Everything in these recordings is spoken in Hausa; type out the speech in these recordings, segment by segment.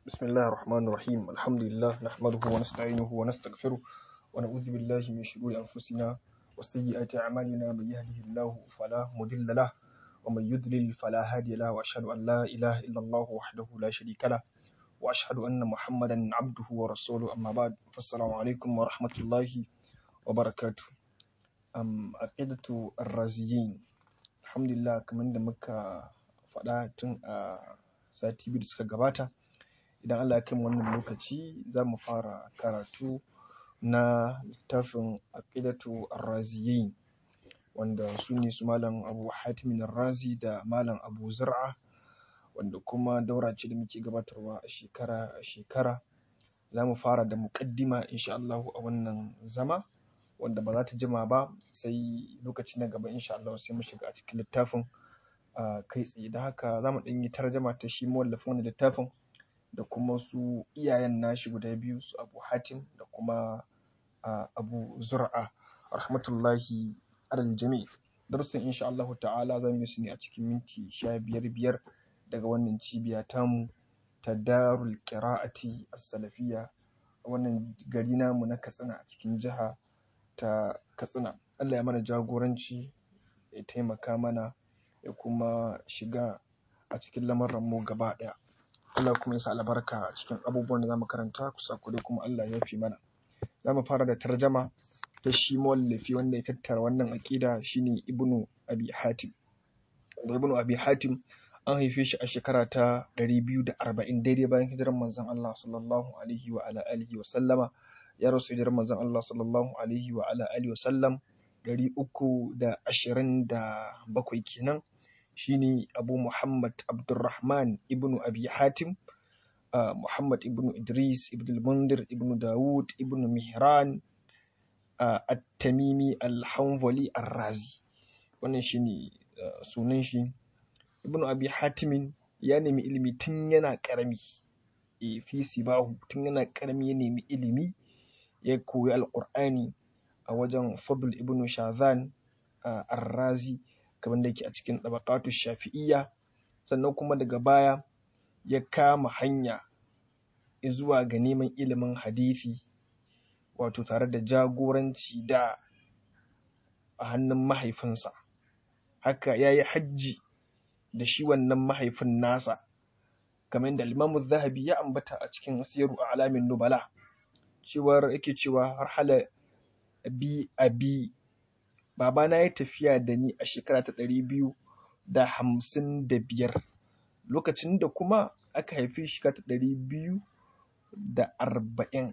بسم الله الرحمن الرحيم الحمد لله نحمده ونستعينه ونستغفره ونعوذ بالله من شرور أنفسنا وسيئات أعمالنا من يهده الله فلا مضل له ومن يضلل فلا هادي له وأشهد أن لا إله إلا الله وحده لا شريك له وأشهد أن محمدا عبده ورسوله أما بعد فالسلام عليكم ورحمة الله وبركاته أم عقيدة الرازيين الحمد لله كمان da muka faɗa tun a sati biyu da suka gabata idan Allah ya kai mu wannan lokaci za mu fara karatu na littafin aqidatu ar-raziyin wanda su ne su malam abu hatimin razi da malam abu zur'a wanda kuma daura ce da muke gabatarwa a shekara a shekara za mu fara da muƙaddima insha Allah a wannan zama wanda ba za ta jima ba sai lokaci na gaba insha Allah sai mu shiga a cikin littafin a kai tsaye da haka za mu ɗan yi tarjama ta shi mawallafin wannan littafin da kuma su iyayen nashi guda biyu su abu hatim da kuma uh, abu zur'a rahmatullahi alal jami darussan insha Allah ta'ala za mu yi su ne a cikin minti sha biyar biyar daga wannan cibiya tamu ta darul qira'ati as-salafiyya a wannan gari namu na katsina a cikin jiha ta katsina Allah ya mana jagoranci ya taimaka mana ya kuma shiga a cikin lamarin mu gaba ɗaya Allah kuma ya sa albarka a cikin abubuwan da zamu karanta kusa kudai kuma Allah ya fi mana zamu fara da tarjama ta shi mawallafi wanda ya tattara wannan aqida shine Ibnu Abi Hatim da Ibnu Abi Hatim an haife shi a shekara ta 240 daidai bayan hijirar manzon Allah sallallahu alaihi wa ala alihi wa sallama ya rasu hijirar manzon Allah sallallahu alaihi wa ala alihi wa sallam 327 kenan shine Abu Muhammad Abdurrahman ibnu Abi Hatim uh, Muhammad ibnu Idris ibn al-Mundir ibnu Dawud ibnu Mihran uh, At-Tamimi Al-Hanbali Ar-Razi wannan shine uh, sunan shi Ibnu Abi Hatim ya nemi ilimi tun yana karami e fi sibahu tun yana karami ya nemi ilimi ya koyi Al-Qur'ani a wajen Fadl ibnu Shazan Ar-Razi kamar da yake a cikin ɗabaƙatu shafi'iyya sannan kuma daga baya ya kama hanya zuwa ga neman ilimin hadithi wato tare da jagoranci da a hannun mahaifinsa haka ya yi hajji da shi wannan mahaifin nasa kamar da limamu zahabi ya ambata a cikin siyaru a alamin nubala cewar yake cewa har hala bi abi babana ya tafiya da ni a shekara ta ɗari biyu da hamsin da biyar lokacin da kuma aka haifi shekara ta ɗari biyu da arba'in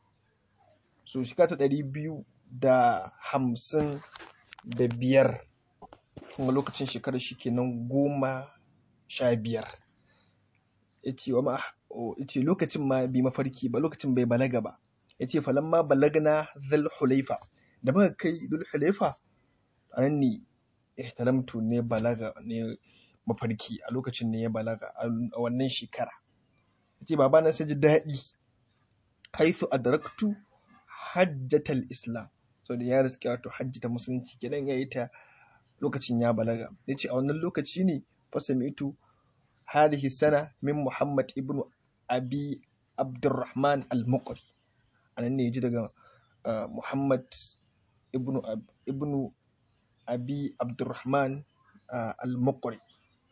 so shekara ta ɗari biyu da hamsin da biyar kuma lokacin shekarar shi kenan goma sha biyar ya ce wa ce lokacin ma bai mafarki ba lokacin bai balaga ba ya ce falamma balagna zal hulaifa da muka kai dul hulaifa a nan ne ihtalamtu ne balaga ne mafarki a lokacin ne ya balaga a wannan shekara ce baba na sai ji daɗi haithu adraktu hajjatal islam so da ya riske wato hajji ta musulunci gidan ya yi ta lokacin ya balaga ya ce a wannan lokaci ne fasami'tu hadhihi sana min muhammad ibnu abi abdurrahman al-muqri anan ne ya ji daga muhammad ibnu ibnu abi abdurrahman uh, al-muqri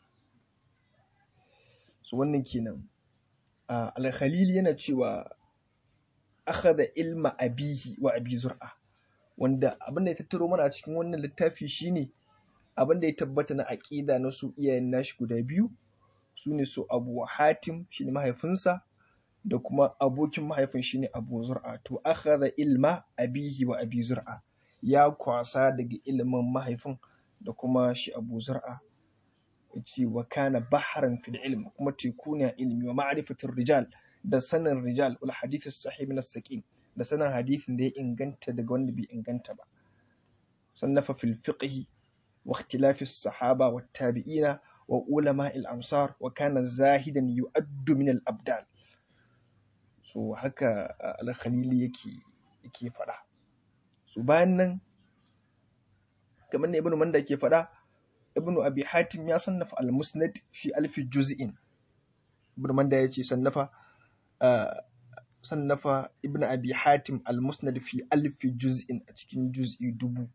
so wannan kenan uh, al-khalil yana cewa akhadha ilma abihi wa abi zur'a wanda abin da ya tattaro mana a cikin wannan littafi shine abin da ya tabbata na aqida na su iyayen nashi guda biyu su ne su abu hatim shine mahaifinsa da kuma abokin mahaifin shine abu zur'a to akhadha ilma abihi wa abi zur'a ya kwasa daga ilimin mahaifin da kuma shi abu zar'a ce wa kana baharan fil ilm kuma teku ne a ilimi wa ma'rifatul rijal da sanin rijal wal hadith sahih min saqim da sanin hadithin da ya inganta daga wanda bai inganta ba sannafa fil fiqh wa ikhtilaf sahaba wat tabi'ina wa ulama al amsar wa kana zahidan yu'addu min al abdal so haka al khalili yake yake faɗa su bayan nan kamar da ibnu manda ke faɗa ibnu abi hatim ya sannafa al-musnad fi alfi juz'in ibnu manda ya ce sannafa sannafa ibn abi hatim al-musnad fi alfi juz'in a cikin juz'i dubu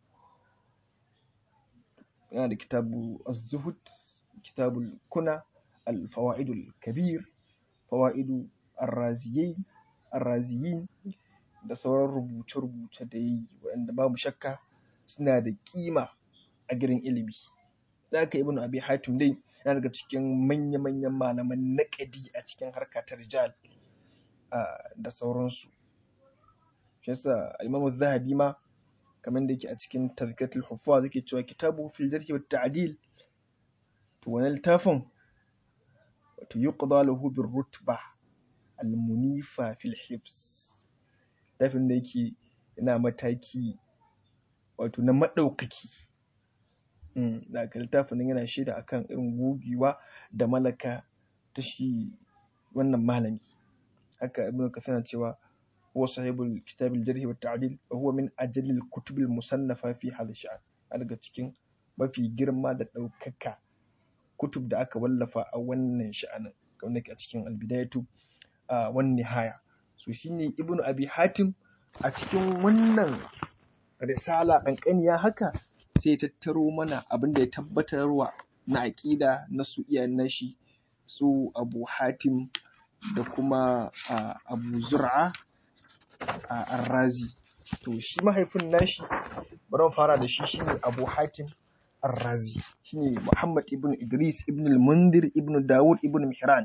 yana da kitabu az-zuhud kitabul kuna al-fawaidul kabir fawaidu ar-raziyain ar-raziyin da sauran rubuce-rubuce da yi waɗanda babu shakka suna da kima a girin ilimi za ka ibn abi hatim dai yana daga cikin manya-manyan malaman naƙadi a cikin harka ta rijal da sauransu shi yasa imamu zahabi ma kamar da yake a cikin tazkiratul huffaz yake cewa kitabu fil jarh wa ta'dil to wannan littafin wato yuqda lahu bir rutba al munifa fil hifz littafin da yake yana mataki wato na madaukaki da ka littafin nan yana shaida akan irin gogewa da malaka ta shi wannan malami haka ibnu kathir cewa هو صاحب الكتاب الجرح والتعديل وهو من أجل الكتب المصنفة في هذا الشأن daga cikin mafi girma da ɗaukaka kutub da aka wallafa a wannan sha'anin kamar a cikin albidayatu a wani nihaya so shine ibn abi hatim a cikin wannan risala ƙanƙaniya haka sai tattaro mana abin da ya tabbatarwa na aƙida na su iyayen nashi su abu hatim da kuma abu zur'a a arrazi to shi mahaifin nashi bari fara da shi shine abu hatim arrazi shine muhammad ibn idris ibn al-mundir ibn dawud ibn mihran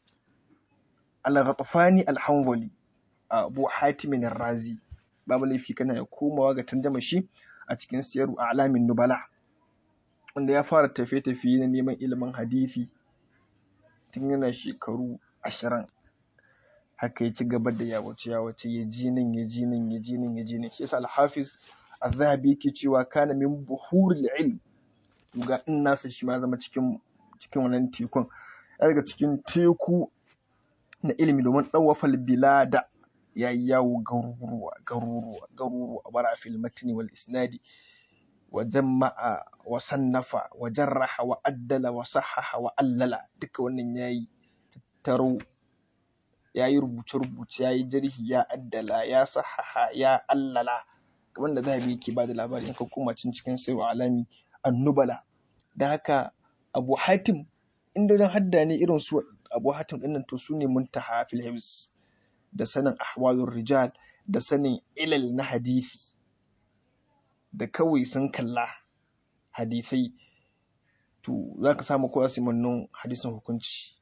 al-ghatafani al-hanbali abu hatim arrazi babu laifi kana ya komawa ga tanjama shi a cikin siyaru a'lamin nubala wanda ya fara tafiye-tafiye na neman ilimin hadisi tun yana shekaru ashirin haka ya ci gaba da yawace yawace ya ji nan ya ji nan ya ji nan ya ji nan shi yasa al-hafiz az-zahabi yake cewa kana min buhuril ilm ga in nasa shi ma zama cikin cikin wannan tekun daga cikin teku na ilimi domin dawafal bilada ya yi yawo garuruwa garuruwa garuruwa bara fil matni wal isnadi wa jama'a wa sannafa wa jarraha wa addala wa sahaha wa allala duka wannan yayi tattaro ya yi rubuce-rubuce ya yi jarhi ya addala ya sahaha ya allala kamar da zahabi yake ba da labari in ka koma cin cikin sai wa alami annubala da haka abu hatim inda don hadda ne irin su abu hatim dinnan to su ne muntaha fil hibs da sanin ahwalur rijal da sanin ilal na hadisi da kawai sun kalla hadisai to za ka samu kowa simannin hadisin hukunci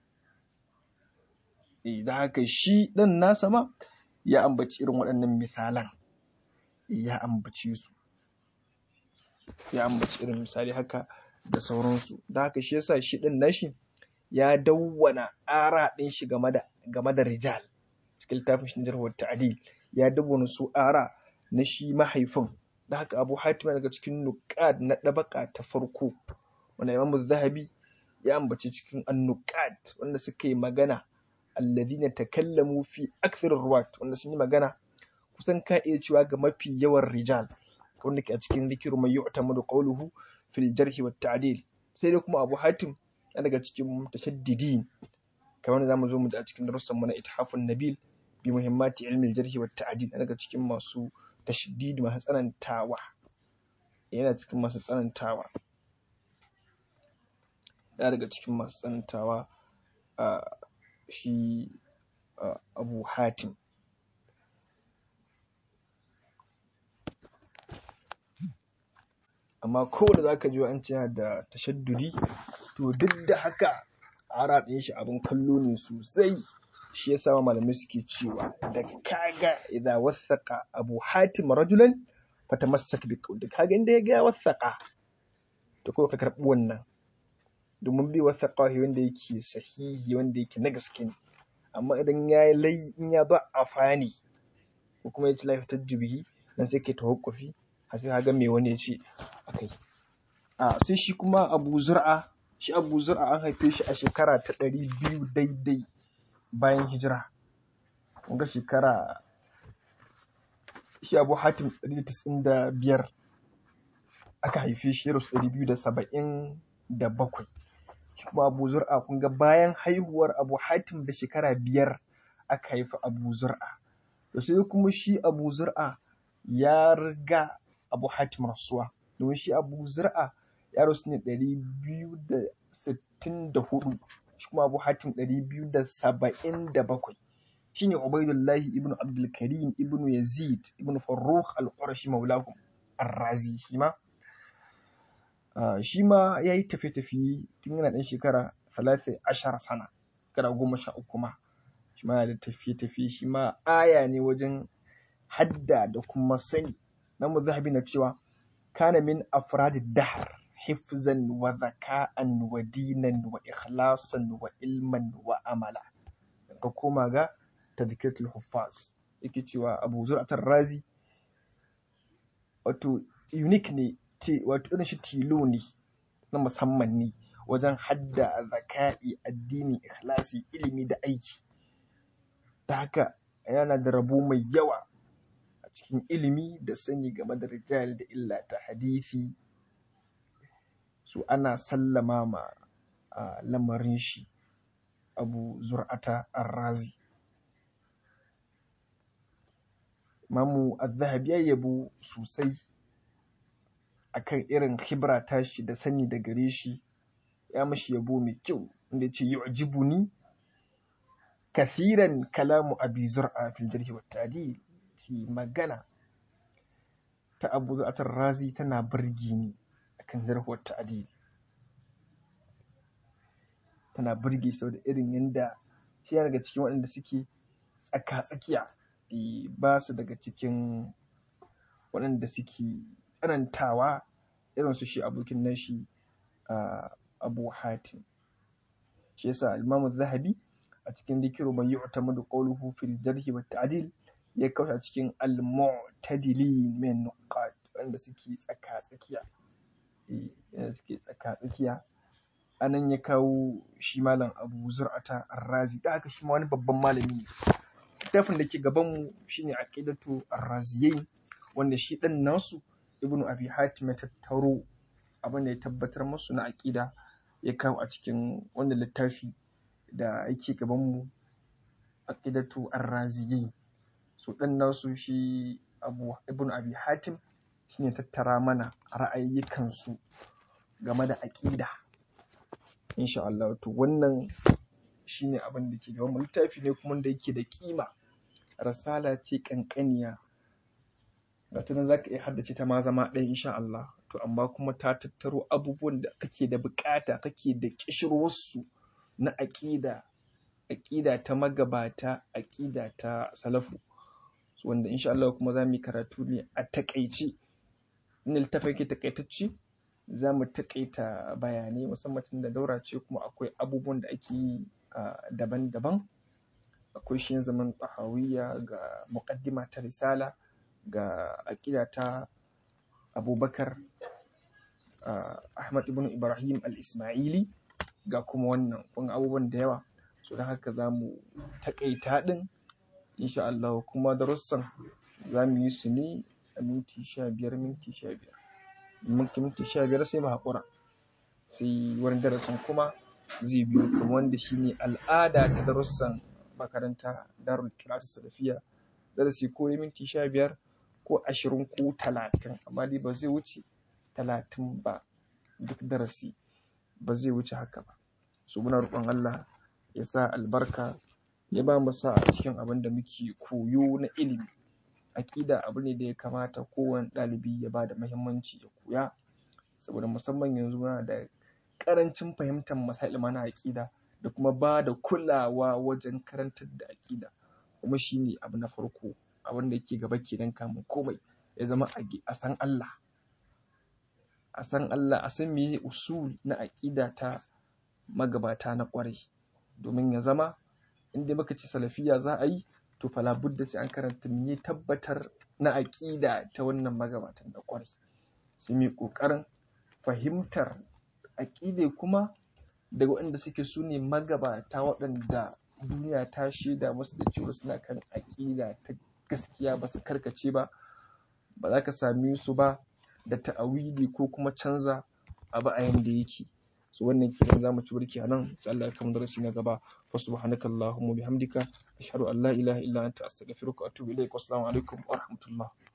da haka shi ɗan nasa ma ya ambaci irin waɗannan misalan ya ambaci su ya ambaci irin misali haka da sauransu da haka shi yasa shi ɗan nashi ya dawwana ara ɗin shi game da game da rijal cikin littafin shi jarhuwar ta'adil ya dawwana su ara na shi mahaifin da haka abu hatim daga cikin nuqad na ɗabaka ta farko wanda imamu zahabi ya ambaci cikin annuqad wanda suka yi magana alladhina takallamu fi akthar ruwat wanda sun yi magana kusan ka iya cewa ga mafi yawan rijal wanda ke a cikin zikiru mai yu'tamadu qawluhu fil jarh wa ta'dil sai dai kuma Abu Hatim yana daga cikin tashaddidin kamar zamu zo mu ji a cikin darussan mu na ithafun nabil bi muhimmati ilmi al-jarh wa ta'dil daga cikin masu tashdid masu tsanantawa yana cikin masu tsanantawa yana daga cikin masu tsanantawa a shi abu hatim amma kowane za ka ji an ce da tashaddudi to duk da haka ara ɗin shi abin kallo ne sosai shi ya sama malamai suke cewa da kaga idan wasaka abu hatim rajulan fata masak bi da kaga inda ya ga wasaka to kawai ka karɓi wannan domin bi wasa ƙwahi wanda yake sahihi wanda yake na gaske ne amma idan ya yi lai in ya ba a fani ko kuma ya ci lafi tajjubihi dan sai kai tawakkufi har sai ga me wani ya ce akai a sai shi kuma Abu Zur'a shi Abu Zur'a an haife shi a shekara ta ɗari biyu daidai bayan hijira ga shekara shi Abu Hatim ɗari da tis'in da biyar aka haife shi ya rasu ɗari biyu da saba'in da bakwai shi kuma Abu Zur'a kun ga bayan haihuwar Abu Hatim da shekara biyar aka haifi abu zur'a to sai kuma shi abu zur'a ya riga abu hatim rasuwa domin shi abu zur'a ya rasu ne ɗari biyu da sittin da hudu shi kuma abu hatim ɗari biyu da saba'in da bakwai shine ubaidullahi ibnu abdul karim ibnu yazid ibnu farrukh al-qurashi maulahum ar-razi shi ma shi ma ya yi tafiye-tafiye tun yana ɗan shekara talatin ashara sana shekara goma sha uku ma shi ma yana da tafiye-tafiye shi ma aya ne wajen hadda da kuma sani na zahabi na cewa kana min afradi dahar hifzan wa zaka'an wa dinan wa ikhlasan wa ilman wa amala ka koma ga tadhkiratul huffaz yake cewa abu zur'atar razi wato unique ne wato irin shi tilo ne na musamman ne wajen hadda zaka'i addini ikhlasi ilimi da aiki da haka yana da rabo mai yawa a cikin ilimi da sani game da rijal da illa ta hadisi su ana sallama ma lamarin shi abu zur'ata arrazi mamu az-zahabi ya yabo sosai akan irin khibra tashi da sani da gare shi ya mashi yabo mai kyau inda ya ce yu'jibuni kathiran kalamu abi zur'a fil jarhi wa ta'dil shi magana ta abu zur'atar razi tana burge ni akan jarhi wa ta'dil tana burge sau da irin yanda shi ya daga cikin waɗanda suke tsaka-tsakiya ba su daga cikin waɗanda suke tsanantawa irin su shi abokin nashi abu hatim shi yasa al zahabi a cikin dikiru man yu'tamadu qawluhu fil jarhi wa ta'dil ya kawo a cikin al-mu'tadilin min nuqat wanda suke tsaka tsakiya eh suke tsaka tsakiya anan ya kawo shi malam abu zur'ata ar-razi da haka shi ma wani babban malami ne littafin da ke gaban mu shine aqidatu ar-raziyain wanda shi dan nasu ibnu abi hatim ya tattaro abin da ya tabbatar musu na aqida ya kawo a cikin wannan littafi da yake gaban mu aqidatu ar-raziyain so dan nasu shi abu ibnu abi hatim shine tattara mana ra'ayyukan su game da aqida insha Allah to wannan shine abin da ke gaban mu littafi ne kuma da yake da kima rasala ce kankaniya ga ta nan za ka iya haddace ta ma zama ɗaya insha Allah to amma kuma ta tattaro abubuwan da kake da bukata kake da kishirwarsu na aƙida aƙida ta magabata aƙida ta salafu wanda insha Allah kuma za mu yi karatu ne a takaice in littafin ke takaitacce za mu takaita bayanai musamman tun da daura ce kuma akwai abubuwan da ake yi daban-daban akwai shi zaman tahawiyya ga muqaddima ta risala ga aƙida ta abubakar ahmad ibn ibrahim al-ismaili ga kuma wannan kun abubuwan da yawa so da haka za mu taƙaita ɗin insha Allah kuma darussan za mu yi su ne a minti sha biyar minti sha biyar minti sha biyar sai mu haƙura sai wani darasin kuma zai biyo kuma wanda shine al'ada ta darussan makaranta darul kiratu salafiya darasi ko minti sha biyar ko ashirin ko talatin amma dai ba zai wuce talatin ba duk darasi ba zai wuce haka ba su muna roƙon Allah ya sa albarka ya ba mu sa a cikin abin da muke koyo na ilimi aƙida abu ne da ya kamata kowane ɗalibi ya ba da muhimmanci ya koya saboda musamman yanzu muna da ƙarancin fahimtar masail mana aƙida da kuma ba da kulawa wajen karantar da aƙida kuma shine abu na farko abin da yake gaba kenan kamun komai ya zama a san Allah a san Allah a san meye usul na aƙida ta magabata na ƙwarai domin ya zama inda muka ce salafiya za a yi to fala budda sai an karanta me tabbatar na aƙida ta wannan magabatan na ƙwarai su mai ƙoƙarin fahimtar aƙide kuma daga waɗanda suke su ne magabata waɗanda duniya ta shaida musu da cewa suna kan aƙida ta gaskiya ba su karkace ba ba za ka same su ba da ta'awili ko kuma canza abu a yanda yake so wannan kenan zamu ci burki anan sai Allah ya kama darasi na gaba fa subhanakallahumma bihamdika ashhadu an la ilaha illa anta astaghfiruka wa atubu ilaik wassalamu alaikum wa rahmatullah